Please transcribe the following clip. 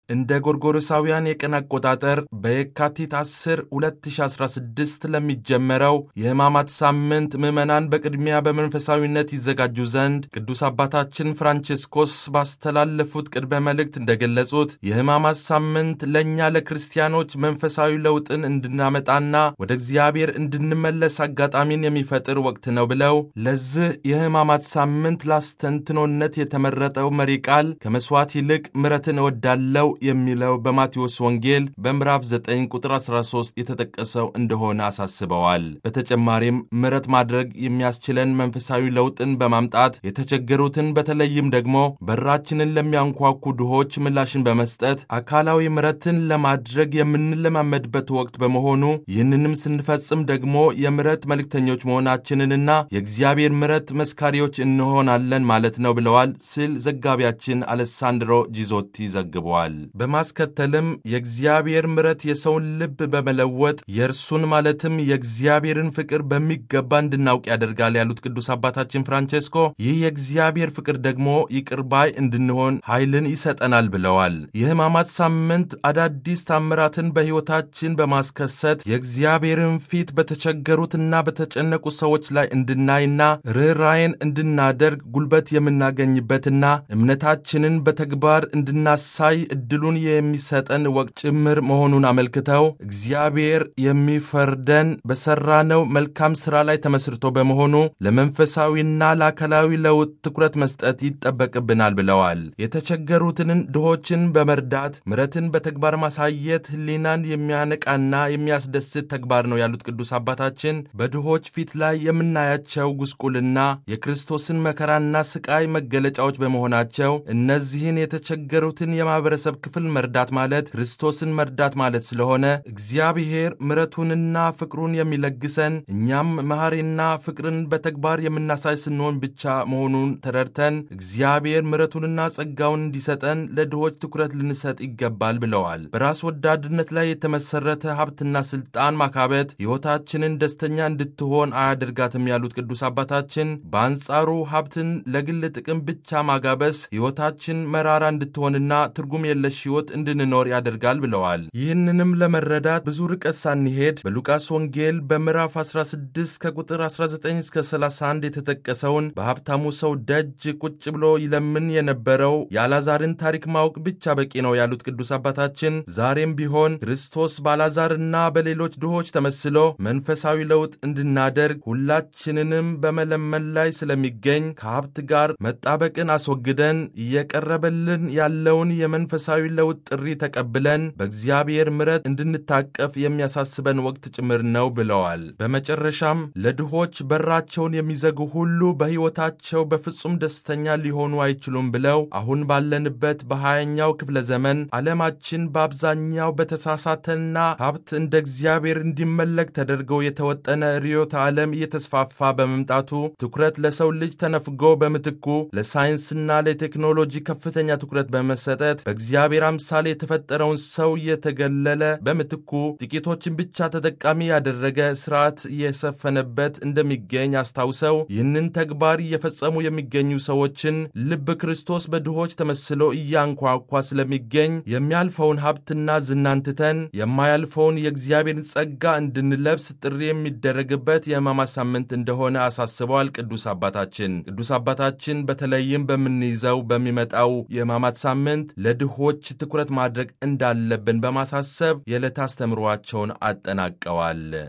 እንደ ጎርጎሮሳውያን የቀን አቆጣጠር በየካቲት 10 2016 ለሚጀመረው የሕማማት ሳምንት ምዕመናን በቅድሚያ በመንፈሳዊነት ይዘጋጁ ዘንድ ቅዱስ አባታችን ፍራንቼስኮስ ባስተላለፉት ቅድመ መልእክት እንደገለጹት የሕማማት ሳምንት ለእኛ ለክርስቲያኖች መንፈሳዊ ለውጥን እንድናመጣና ወደ እግዚአብሔር እንድንመለስ አጋጣሚን የሚፈጥር ወቅት ነው ብለው ለዚህ የሕማማት ሳምንት ላስተንትኖነት የተመረጠው መሪ ቃል ከመሥዋዕት ይልቅ ምሕረትን እወዳለው የሚለው በማቴዎስ ወንጌል በምዕራፍ 9 ቁጥር 13 የተጠቀሰው እንደሆነ አሳስበዋል። በተጨማሪም ምሕረት ማድረግ የሚያስችለን መንፈሳዊ ለውጥን በማምጣት የተቸገሩትን በተለይም ደግሞ በራችንን ለሚያንኳኩ ድሆች ምላሽን በመስጠት አካላዊ ምሕረትን ለማድረግ የምንለማመድበት ወቅት በመሆኑ ይህንንም ስንፈጽም ደግሞ የምሕረት መልእክተኞች መሆናችንንና የእግዚአብሔር ምሕረት መስካሪዎች እንሆናለን ማለት ነው ብለዋል ሲል ዘጋቢያችን አሌሳንድሮ ጂዞቲ ዘግበዋል። በማስከተልም የእግዚአብሔር ምሕረት የሰውን ልብ በመለወጥ የእርሱን ማለትም የእግዚአብሔርን ፍቅር በሚገባ እንድናውቅ ያደርጋል ያሉት ቅዱስ አባታችን ፍራንቼስኮ ይህ የእግዚአብሔር ፍቅር ደግሞ ይቅር ባይ እንድንሆን ኃይልን ይሰጠናል ብለዋል። የሕማማት ሳምንት አዳዲስ ታምራትን በሕይወታችን በማስከሰት የእግዚአብሔርን ፊት በተቸገሩትና በተጨነቁ ሰዎች ላይ እንድናይና ርኅራዬን እንድናደርግ ጉልበት የምናገኝበትና እምነታችንን በተግባር እንድናሳይ እድሉን የሚሰጠን ወቅት ጭምር መሆኑን አመልክተው እግዚአብሔር የሚፈርደን በሠራነው መልካም ሥራ ላይ ተመስርቶ በመሆኑ ለመንፈሳዊና ለአካላዊ ለውጥ ትኩረት መስጠት ይጠበቅብናል ብለዋል። የተቸገሩትን ድሆችን በመርዳት ምሕረትን በተግባር ማሳየት ሕሊናን የሚያነቃና የሚያስደስት ተግባር ነው ያሉት ቅዱስ አባታችን በድሆች ፊት ላይ የምናያቸው ጉስቁልና የክርስቶስን መከራና ስቃይ መገለጫዎች በመሆናቸው እነዚህን የተቸገሩትን የማኅበረሰብ ክፍል መርዳት ማለት ክርስቶስን መርዳት ማለት ስለሆነ እግዚአብሔር ምሕረቱንና ፍቅሩን የሚለግሰን እኛም መሐሪና ፍቅርን በተግባር የምናሳይ ስንሆን ብቻ መሆኑን ተረድተን እግዚአብሔር ምሕረቱንና ጸጋውን እንዲሰጠን ለድሆች ትኩረት ልንሰጥ ይገባል ብለዋል። በራስ ወዳድነት ላይ የተመሠረተ ሀብትና ሥልጣን ማካበት ሕይወታችንን ደስተኛ እንድትሆን አያደርጋትም ያሉት ቅዱስ አባታችን በአንጻሩ ሀብትን ለግል ጥቅም ብቻ ማጋበስ ሕይወታችን መራራ እንድትሆንና ትርጉም የለሽ ሕይወት እንድንኖር ያደርጋል ብለዋል። ይህንንም ለመረዳት ብዙ ርቀት ሳንሄድ በሉቃስ ወንጌል በምዕራፍ 16 ከቁጥር 19 እስከ 31 የተጠቀሰውን በሀብታሙ ሰው ደጅ ቁጭ ብሎ ይለምን የነበረው የአልዓዛርን ታሪክ ማወቅ ብቻ በቂ ነው ያሉት ቅዱስ አባታችን ዛሬም ቢሆን ክርስቶስ በአልዓዛርና በሌሎች ድሆች ተመስሎ መንፈሳዊ ለውጥ እንድናደርግ ሁላችንንም በመለመን ላይ ስለሚገኝ ከሀብት ጋር መጣበቅን አስወግደን እየቀረበልን ያለውን የመንፈሳዊ ለውጥ ጥሪ ተቀብለን በእግዚአብሔር ምሕረት እንድንታቀፍ የሚያሳስበን ወቅት ጭምር ነው ብለዋል። በመጨረሻም ለድሆች በራቸውን የሚዘጉ ሁሉ በሕይወታቸው በፍጹም ደስተኛ ሊሆኑ አይችሉም ብለው አሁን ባለንበት በሀያኛው ክፍለ ዘመን ዓለማችን በአብዛኛው በተሳሳተና ሀብት እንደ እግዚአብሔር እንዲመለክ ተደርገው የተወጠነ ርዕዮተ ዓለም እየተስፋፋ በመምጣቱ ትኩረት ለሰው ልጅ ተነፍጎ በምትኩ ለሳይንስና ለቴክኖሎጂ ከፍተኛ ትኩረት በመሰጠት በእግዚአብሔር አምሳሌ የተፈጠረውን ሰው እየተገለለ በምትኩ ጥቂቶችን ብቻ ተጠቃሚ ያደረገ ስርዓት እየሰፈነበት እንደሚገኝ አስታውሰው ይህንን ተግባር እየፈጸሙ የሚገኙ ሰዎችን ልብ ክርስቶስ በድሆች ተመስሎ እያንኳኳ ስለሚገኝ የሚያልፈውን ሀብትና ዝናን ትተን የማያልፈውን የእግዚአብሔርን ጸጋ እንድንለብስ ጥሪ የሚደረግበት የሕማማት ሳምንት እንደሆነ አሳስበዋል። ቅዱስ አባታችን ቅዱስ አባታችን በተለይም በምንይዘው በሚመጣው የሕማማት ሳምንት ለድሆች ትኩረት ማድረግ እንዳለብን በማሳሰብ የዕለት አስተምሯቸውን አጠናቀዋል።